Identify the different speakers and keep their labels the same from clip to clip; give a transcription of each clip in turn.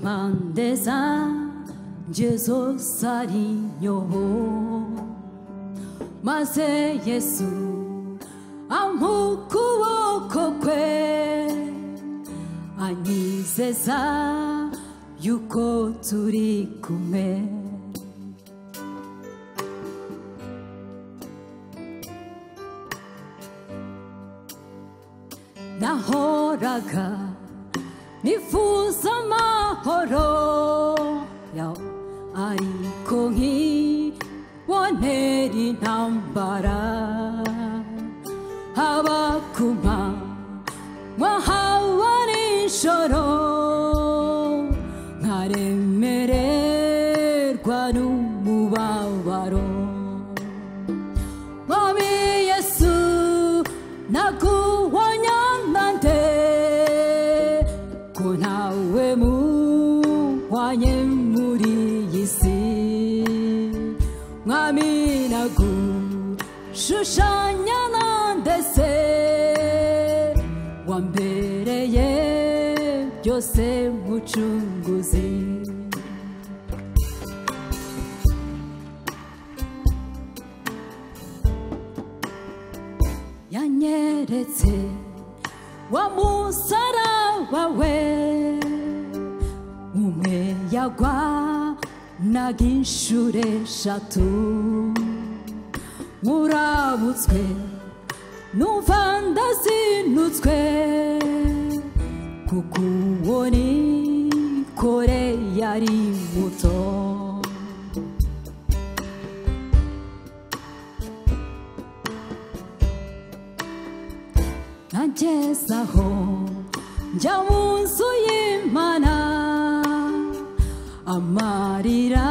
Speaker 1: pandesa Jesus sarinho maze Yesu amukuboko kwe anyizeza yuko turi kumwe nahoraga nifuza amahoro ya ariko nkibonera intambara haba ku manywa haba nijoro nkaremererwa n'umubabaro mwami yesu naguhonya nande ko ntawe muhwanye muri iyi si mwami nagushushanya nande se wambereye byose mucunguzi yanyeretse wa musaraba we umwe yagwa naga inshuro eshatu nkurabutswe numva ndazinutswe kuko uwo ni kore yari muto nkagezaho njya mu nzu y'imana amarira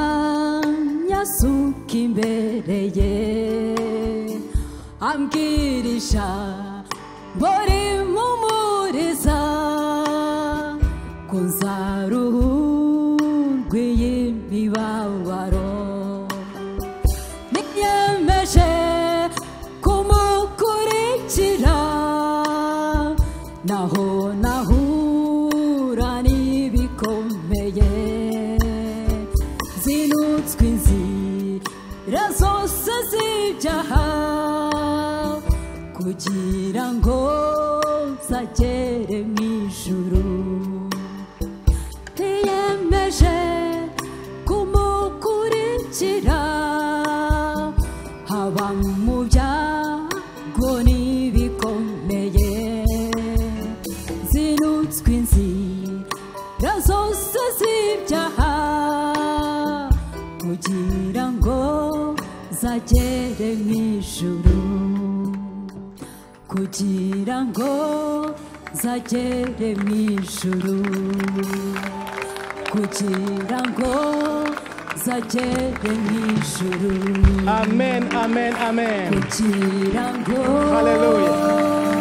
Speaker 1: nyasuka imbere ye ambwirisha ngo rimumuriza ko nzaruhurwa iyi mibabaro niyemeje kumukurikira naho nahura n'ibikomeye zinutswe inzira zose z'ibyaha kugira ngo nzagere mu ijuru ntiyemeje kumukurikira haba mu byago n'ibikomeye zinutswe inzira zose z'ibyaha kugira ngo zagere mu ijuru kugira ngo zagere mu ijuru kugira ngo zagere mu ijuru
Speaker 2: Amen, amen, amen.
Speaker 1: kugira ngo
Speaker 2: Hallelujah.